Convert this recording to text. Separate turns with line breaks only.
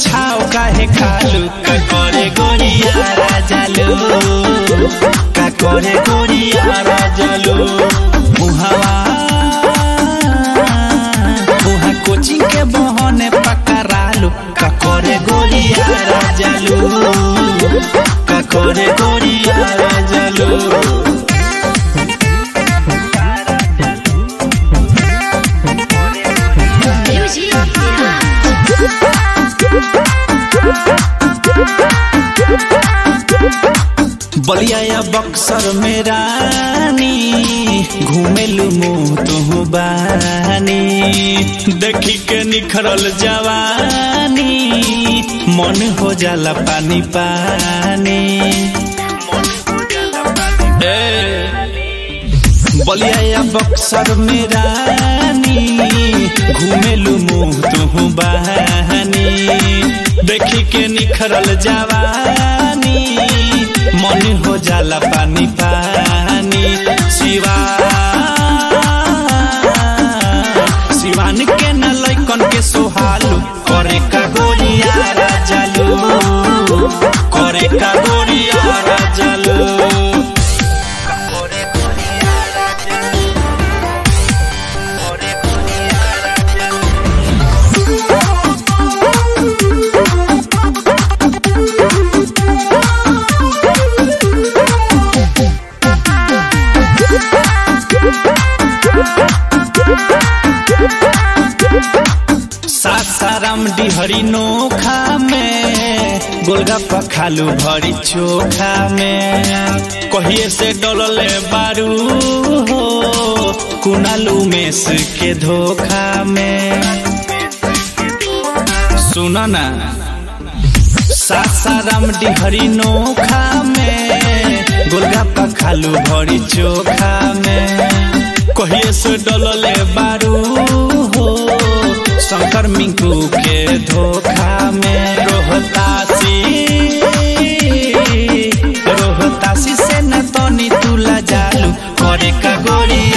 छाव काहे खालू का करे गोरिया राजालू का करे गोरिया राजालू मुहावा मुहा कोचिंग के बहने पकड़ालू का करे गोरिया राजालू का करे गोरिया राजालू
Music
बलिया या बक्सर में रानी घूमेलू मुँह तुहू बानी देखी के निखरल जवानी मन हो जाला पानी पानी ए, बलिया या बक्सर में रानी घूमेलू मुँह तुहू बहानी देखी के निखरल जवानी मन हो जाला पानी पानी शिवा शिवान के न लैकन के सोहालू करे का गोरिया राजालू करे का गोरिया राजालू सासाराम डिहरी नोखा में गोलगप्पा खालू भरी चोखा में कहिए से डोलले बारू हो कुनालू मेस के धोखा में सुना ना सासाराम डिहरी नोखा में गोलगप्पा खालू भरी चोखा में कहिए से डोलले बारू हो शंकर मिंकू के धोखा में रोहतासी रोहतासी से न तनी तुला जालू करे का गोरी